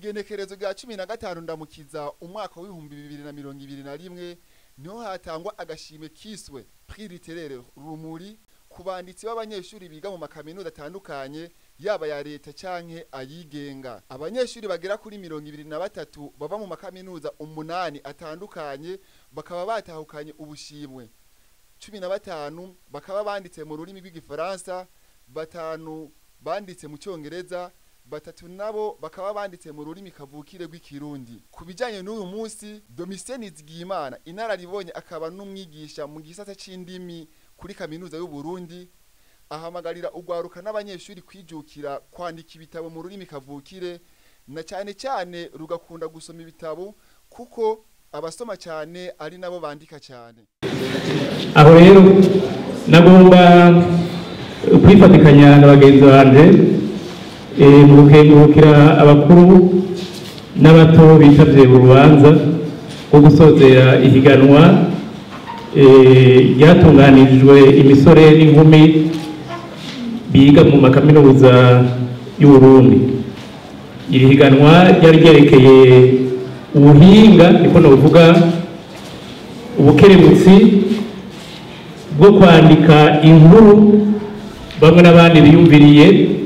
igenekerezo rya cumi na gatanu ndamukiza umwaka w'ibihumbi bibiri na mirongo ibiri na rimwe niho hatangwa agashimwe kiswe prix littéraire rumuri ku banditsi b'abanyeshuri biga mu makaminuza atandukanye yaba ya leta canke ayigenga abanyeshuri bagera kuri mirongo ibiri na batatu bava mu makaminuza umunani atandukanye bakaba batahukanye ubushimwe cumi na batanu bakaba banditse mu rurimi rw'igifaransa batanu banditse mu cyongereza batatu nabo bakaba banditse mu rurimi kavukire rw'ikirundi ku bijyanye n'uyu munsi domisiyeni zigiyimana inararibonye akaba n'umwigisha mu gisata c'indimi kuri kaminuza y'u Burundi ahamagarira urwaruka n'abanyeshuri kwijukira kwandika ibitabo mu rurimi kavukire na cyane cyane rugakunda gusoma ibitabo kuko abasoma cyane ari nabo bandika cyane aho rero nagomba kwifatikanya na bagenzi banje eh, mu gukengurukira abakuru n'abato bitavye urubanza rwo gusozera ihiganwa eh, ryatunganirijwe imisore n'inkumi biga mu makaminuza y'uburundi iri higanwa ryari ryerekeye ubuhinga niko novuga ubukerebutsi bwo kwandika inkuru bamwe n'abandi biyumviriye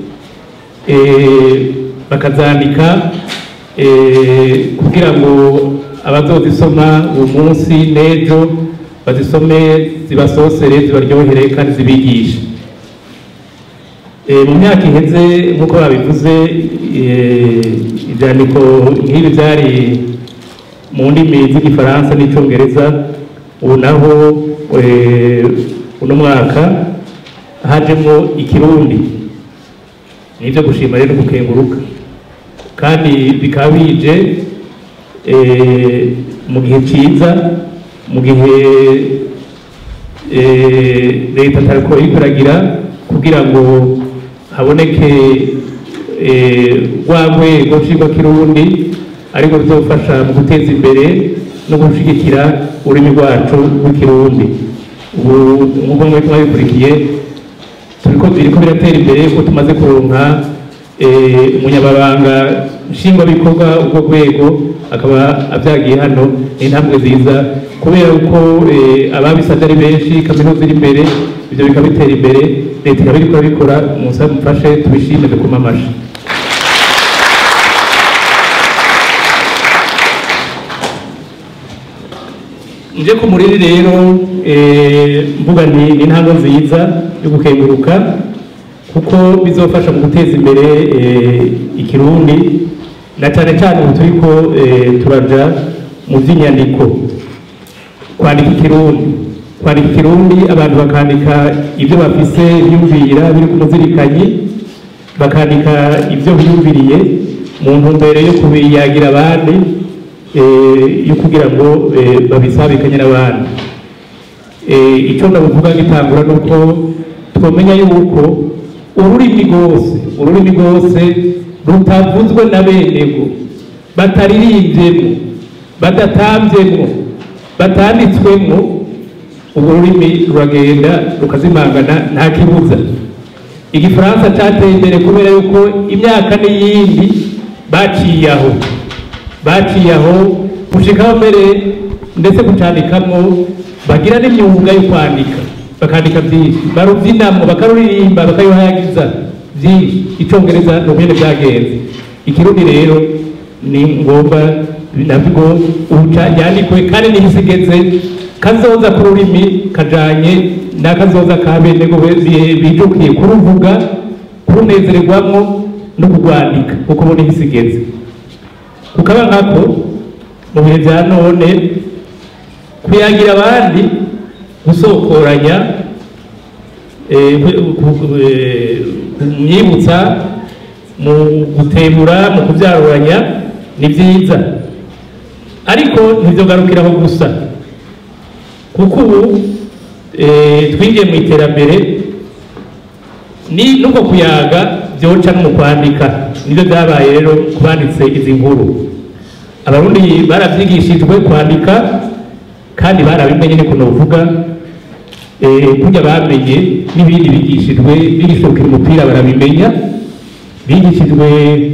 eh, bakazandika eh, kugira ngo abazozisoma uwo munsi n'ejo bazisome zibasosere zibaryohere kandi zibigishe Eh, mu myaka iheze nk'uko babivuze eh, ibyandiko nk'ibi byari mu ndimi z'igifaransa n'icyongereza ubu naho eh, uno mwaka hajemo ikirundi ni ibyo gushima rero gukenguruka kandi bikaba bije eh, mu gihe cyiza mu gihe eh, leta atariko iriko iragira kugira ngo haboneke eh, rwa rwego nshingwakirundi ariko ruzofasha mu guteza imbere no gushyigikira ururimi rwacu rw'ikirundi ubu nk'uko mwari mwabikurikiye turiko biriko biratera imbere ko tumaze kuronka eh, umunyamabanga nshingwabikorwa ubwo rwego akaba abyagiye hano ni intambwe nziza kubera ko eh, ababisabye ari benshi kaminuza iri imbere ibyo bikaba bitera imbere leta ikaba iriko irabikora musabe mufashe tubishime dukoma amashi nje ku muriri rero eh, mvuga ni ni intambwe nziza yo gukenguruka kuko bizofasha mu guteza imbere eh, ikirundi na cyane cyane ubu turiko eh, turaja mu by'inyandiko kwandika ikirundi kwandika ikirundi abantu bakandika ibyo bafise biyumvira biri ku muzirikanyi bakandika ibyo biyumviriye mu ntumbero yo kubiyagira abandi eh, yo kugira ngo eh, babisabikanye n'abandi Eh, icyo ndabuvuga gitangura ni uko twamenya yuko ururimi rwose ururimi rwose rutavuzwe na benego bataririmbye badatambyemo batanditswemo urwo rurimi ruragenda rukazimangana nta kibuza igifaransa cyateye imbere kubera yuko imyaka n'iyindi baciye aho baciye aho gushikaho mbere ndetse kucandikamo bagira n'imyuga yo kwandika bakandika byinshi barubyinamo bakaruririmba bakayuhayagiza byinshi icyongereza ni ukwene byagenze ikirundi rero ni ngombwa nabwo yandikwe kandi ntibisigeze kazoza ku rurimi kajanye n'akazoza ka bene ngo bijukiye kuruvuga kurunezererwamo no kurwandika kuko ubu ntibisigeze kukaba nkako mu bihe bya none kuyagira abandi gusokoranya kumyibutsa mu gutebura mu kubyaruranya ni byiza ariko ntibyogarukiraho gusa kuko ubu twinjiye mu iterambere ni nuko kuyaga byoca no mu kwandika nibyo byabaye rero ku banditse izi nkuru abarundi barabyigishijwe kwandika kandi barabimenye niko novuga kurya bamenye n'ibindi bigishijwe bigishijwe gukina umupira barabimenya bigishijwe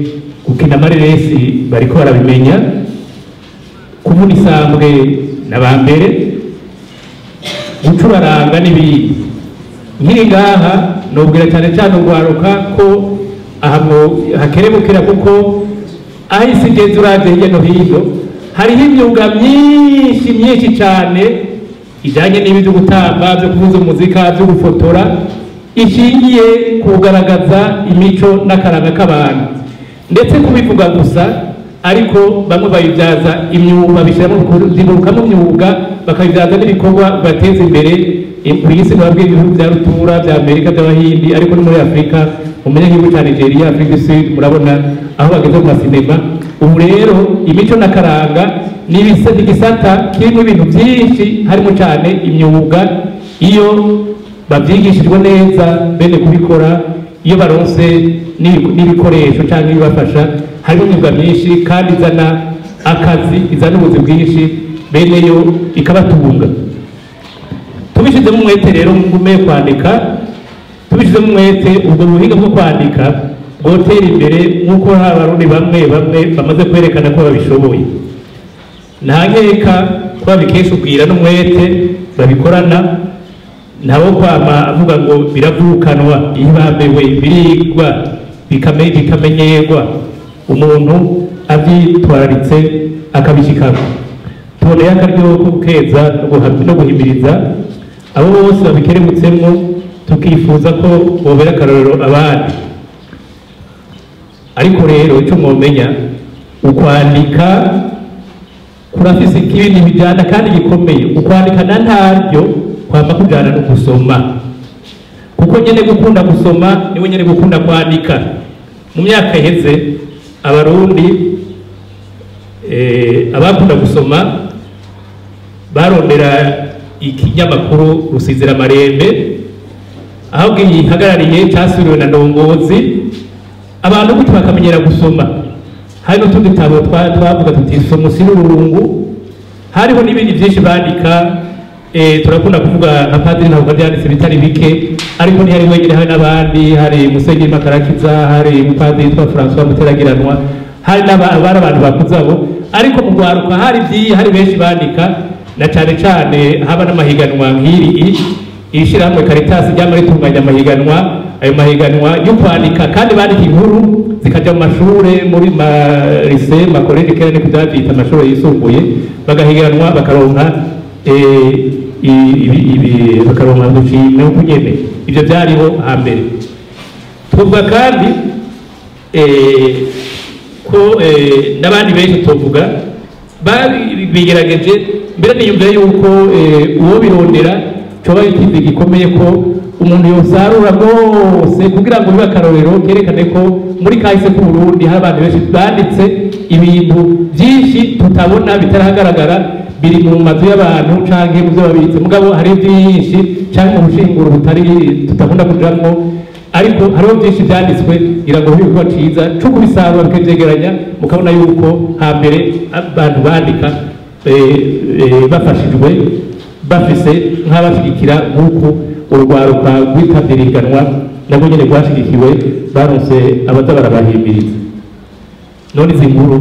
gukina amareresi bariko barabimenya kuvuna isambwe n'aba mbere gucuraranga n'ibindi nkiri ngaha nubwira cyane cyane urwaruka ko aha hakerebukira kuko aho isi igeze uravye hirya no hino hariho imyuga myinshi myinshi cyane ijyanye n'ibi byo gutamba byo kuvuza umuzika byo gufotora ishingiye ku kugaragaza imico n'akaranga k'abantu ndetse kubivuga gusa ariko bamwe babibyaza imyuga babishyiramo zigurukamo imyuga bakabibyaza n'ibikorwa bibateza imbere ku isi babwiye ibihugu bya rutura bya amerika by'abahindi ariko no muri afurika umenye nk'igihugu cya nigeria afurika du sud murabona aho bageze mu masinema ubu rero imico n'akaranga ni igisata kirimo ibintu byinshi harimo cyane imyuga iyo babyigishijwe neza bene kubikora iyo baronse n'ibikoresho cyangwa ibibafasha harimo imyuga myinshi kandi izana akazi izana ubuzi bwinshi bene yo ikabatunga tubishyizemo umwete rero ngume kwandika tubishyizemo umwete ubwo buhinga bwo kwandika bwotera imbere nk'uko hari abarundi bamwe bamwe bamaze kwerekana ko babishoboye nta nkeka ko babikesha ubwira n'umwete babikorana ntabo kwama avuga ngo biravukanwa iyo bambewe birigwa bikamenyerwa umuntu abyitwararitse akabishyikana tuboneye akaryo ko gukeza no guhimiriza abo bose babikerebutsemo tukifuza ko bobera akarorero abandi ariko rero icyo mwomenya ukwandika kurafise ikibindi bijyana kandi gikomeye ukwandika na ntaryo kwamba kujyana no gusoma kuko nyine gukunda gusoma niwe nyine gukunda kwandika mu myaka iheze abarundi abakunda gusoma barondera ikinyamakuru rusizira amarembe aho gihagarariye cyasuriwe na ndongozi abantu gutyo bakamenyera gusoma hari n'utundi tabo twavuga tuti soma usire ururungu hariho n'ibindi byinshi bandika turakunda kuvuga nka padiri ntabwo byanditse bitari bike ariko ntihari wenyine hari n'abandi hari musenyeri makarakiza hari umupadiri witwa francois muteragiranwa hari n'abari abantu bakuze abo ariko mu rwaruka hari byiyi hari benshi bandika na cyane cyane haba n'amahiganwa nk'iri iri shyirahamwe karitasi ryama ritunganya amahiganwa ayo mahiganwa yo kwandika kandi bandika inkuru zikajya mu mashuri muri marise makoreje kera niko byabyita amashuri yisumbuye bagahiganwa bakaronka bakaronka udushimwe uko nyene ibyo byariho hambere tuvuga kandi ko n'abandi benshi tuvuga bigerageje mbere niyumvira yuko uwo birondera coba ikindi gikomeye ko umuntu yosarura rwose kugira ngo bibe akarorero kerekane ko muri kahise k'uburundi hari abantu benshi banditse ibintu byinshi tutabona bitarahagaragara biri mu mazu y'abantu canke mu byo babitse mugabo hari byinshi canke mu bushinguro butari tutabona kujamwo ariko hariho byinshi byanditswe ngira ngo bibe ciza co kubisarura bikavyegeranya mukabona yuko hambere abantu bandika bafashijwe bafise nk'abashigikira nk'uku urwaruka rwitabye ihiganwa nabwo nyine rwashigikiwe baronse abaza barabahimiriza none izi nkuru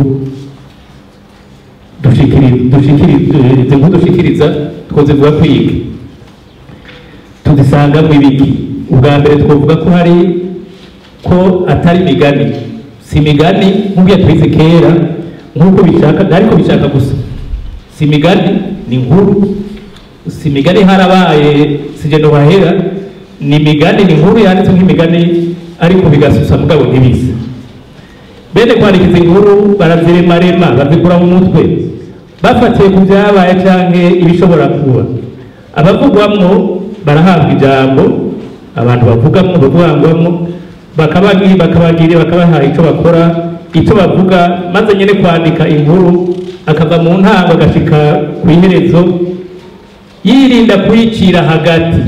izi nkuru dushikiriza twozivuga kwiga tuzisanga mu ibiki ubwa mbere twavuga ko hari ko atari imigani si imigani nk'ubwo yatwize kera nk'uko bishaka ariko bishaka gusa si imigani ni inkuru si imigani harabaye sijeno bahera ni imigani ni inkuru yanditse nk'imigani ariko bigasusa mugabo ntibisa bene kwandika izi nkuru baraziremarema bazikura mu mutwe bafatiye ku byabaye canke ibishobora kuba abavugwamwo barahabwa ijambo abantu bavugamwo bavugwamwo bakabagirira bakabaha icyo bakora icyo bavuga maze nyine kwandika inkuru akava mu ntango agashika ku iherezo yirinda kuyicira hagati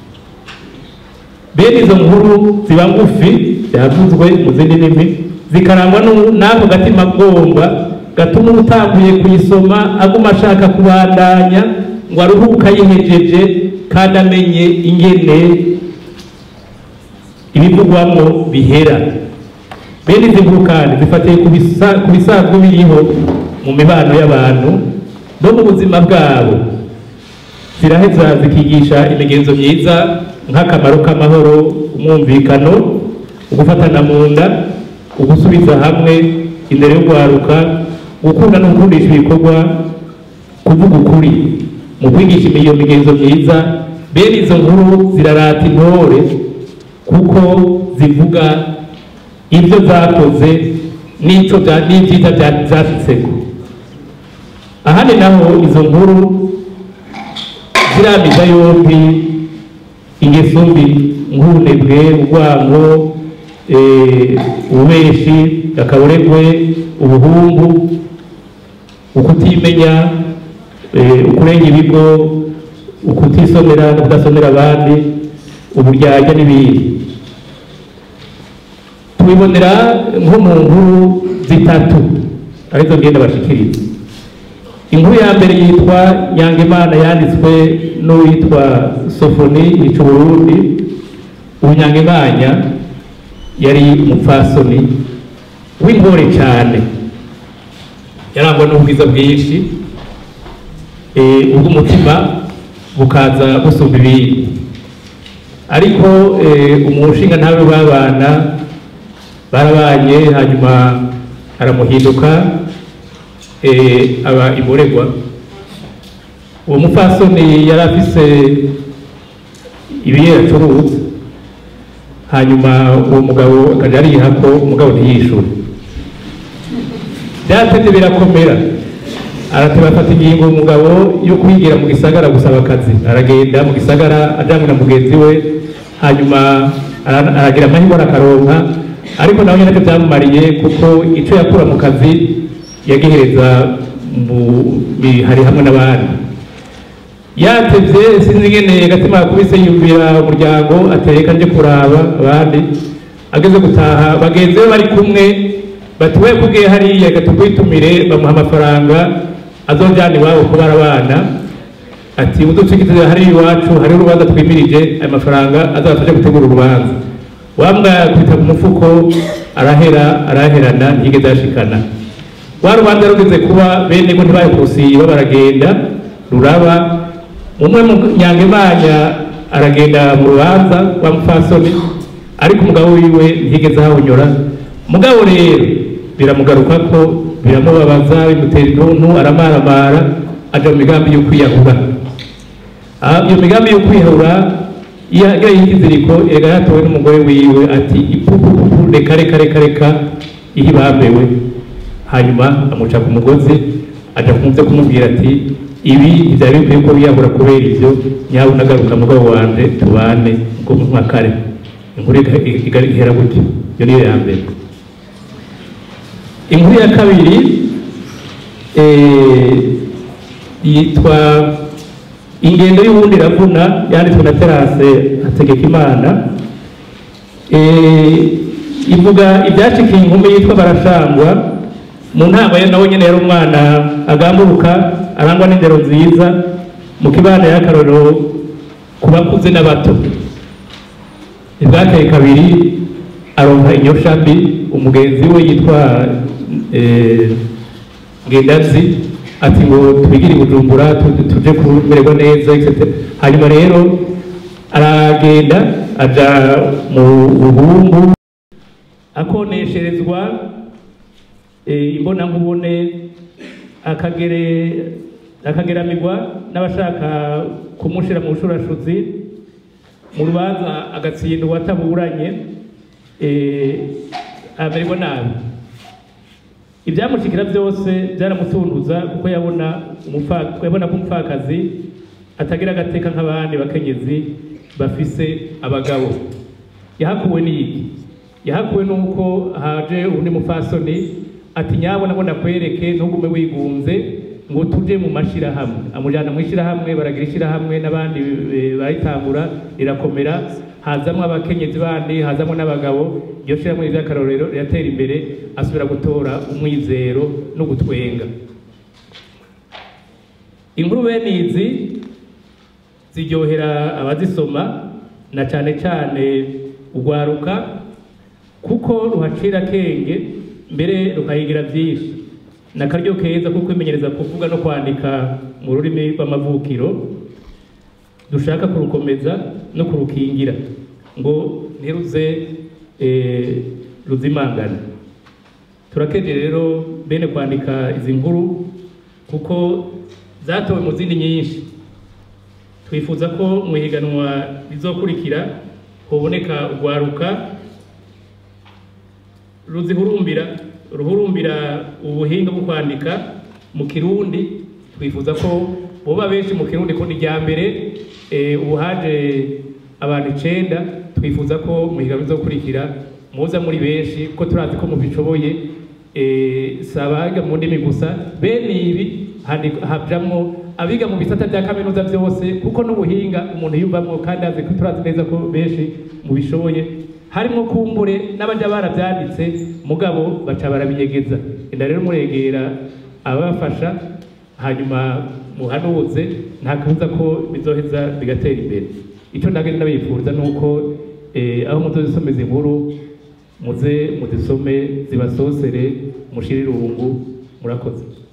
bene izo nkuru ziba ngufi byavuzwe mu zindi ndimi zikarangwa n'ako gatima bwomba gatuma utanguye kuyisoma aguma ashaka kubandanya ngo aruhuka yihejeje kandi amenye ingene ibivugwamo bihera bene izi nkuru kandi zifatiye ku bisa- ku bisanzwe biriho mu mibano y'abantu no mu buzima bwabo ziraheza zikigisha imigenzo myiza nk'akamaro k'amahoro umwumvikano ugufatana mu nda ugusubiza hamwe imbere yo kwaruka gukunda no gukundisha ibikorwa kuvuga ukuri mu kwigisha iyo migenzo myiza bene izo nkuru zirarata intore kuko zivuga ibyo zakoze n'icyo bya- n'ibyiza bya- zashyitseko ahandi naho izo nkuru ziramiza yombi ingeso mbi nk'ubunebwe urwango eh, ububeshi akaburegwe ubuhumbu ukutimenya eh, ukurenga ibigo ukutisomera no kudasomera abandi uburyarya n'ibindi tubibonera nko mu nkuru zitatu arizo ngenda bashikiriza inkuru ya mbere yitwa nyangimana yanditswe n'uwitwa sofoni yica uburundi ubu nyangimanya yari umupfasoni w'intore cyane yarangwa n'ubwiza bwinshi eh, ubw'umutima bukaza busumba ibindi ariko eh, umushinga ntawe babana barabanye hanyuma aramuhinduka eh, aba imuregwa uwo mupfasoni yari afise ibiyera acuruza hanyuma uwo mugabo akajya ariha ko umugabo ntiyishure byatevye birakomera arateba afata ingingo umugabo yo kwigira mu gisagara gusaba akazi aragenda mu gisagara ajanywe na mugenzi we hanyuma ara- aragira amahirwe arakaronka ariko nawe nyine ntacyo byamumariye kuko icyo yakura mu kazi yagihereza mu bihari hamwe n'abandi yatevye sinzi ingene agatima yakubise yumvira umuryango ateka nje kuraba abandi ageze gutaha bagenzi be bari kumwe bati we kubwiye hariya reka tugwitumire bamuha amafaranga azojana iwabo kubara abana ati uducikitize hari iwacu hari urubanza twimirije ayo mafaranga azabafashe gutegura urubanza wambwa kwita ku mufuko arahera araherana ntiyigeze yashikana wa rubanza rugeze kuba bene ngo ntibayikusiba baragenda ruraba umwe mu nyangemanya aragenda mu rubanza wa mupfasoni ariko umugabo wiwe ntiyigeze ahawunyura mugabo rero biramugaruka ko biramubabaza bimutera intuntu aramaramara aja mu migambi yo kwiyahura Ah, iyo migambi yo kwiyahura yagira y'ikiziriko erega yatowe n'umugore wiwe ati ipupupupu reka reka reka reka ihe bambewe hanyuma amuca ku mugozi aja kumuvyo kumubwira ati ibi ntivyari bikwiye ko wiyahura kubera ivyo nyawe unagaruka mugabo wanje tubane ubwo nka kare inkuru iga- iga- ihera gutyo iyo niyo ya mbere inkuru ya kabiri eh, yitwa ingendo y'ubundi iravuna yanditswe na terase hategekimana Eh, ivuga ibyashikiye inkumi yitwa barashangwa mu ntango ye nawe nyine yari umwana agamburuka arangwa n'indero nziza mu kibanda y'akarorero ku bakuze n'abato ibwateye kabiri aronka inyosha mbi umugenzi we yitwa eh, ngendazi ati ngo twigire i bujumbura tu- tuje kumererwa neza etc hanyuma rero aragenda aja mu buhumbu akonesherezwa eh, imbonankubone akagere akageramirwa n'abashaka kumushira mu bushurashuzi mu rubanza agatsindwa ataburanye eh, amererwa nabi ibyamushikira byose byaramutunduza kuko yabona umupfa- yabona ko umupfakazi atagira agateka nk'abandi bakenyezi bafise abagabo yahakuwe n'iki yahakuwe n'uko haje undi mupfasoni ati nyabona ngo nakwereke ntugume wigunze ngo tuje mu mashirahamwe amujyana mu ishyirahamwe baragira ishyirahamwe n'abandi eh, barayitangura rirakomera hazamwo abakenyezi bandi hazamwo n'abagabo iryo shyirahamwe ry'akarorero riratera imbere asubira gutora umwizero no gutwenga inkuru bene izi ziryohera abazisoma na cyane cyane ugwaruka kuko ruhacira kenge mbere rukahigira byinshi ni akaryo keza ko kwimenyereza kuvuga no kwandika mu rurimi rw'amavukiro dushaka kurukomeza no kurukingira ngo ntiruze eh, ruzimangane turakeje rero bene kwandika izi nkuru kuko zatowe mu zindi nyinshi twifuza ko mu ihiganwa rizokurikira hoboneka urwaruka ruzihurumbira ruhurumbira ubuhinga bwo kwandika mu kirundi twifuza ko boba benshi mu kirundi ko ni rya mbere eh, ubu haje abantu icenda twifuza ko mu higanwa rizokurikira muza muri benshi ko turazi ko mubishoboye eh, si abaga mu ndimi gusa bene ibi handi- hajamwo abiga mu bisata bya kaminuza byose kuko n'ubuhinga umuntu yumvamo kandi azi ko turazi neza ko benshi mubishoboye harimo kumbure n'abajya barabyanditse mugabo baca barabinyegeza enda rero muregera ababafasha hanyuma muhanuze nta kabuza ko bizoheza bigatera imbere icyo nagenda nabifuza ni uko eh, aho muzozisomeza inkuru muze muzisome zibasosere mushire irungu murakoze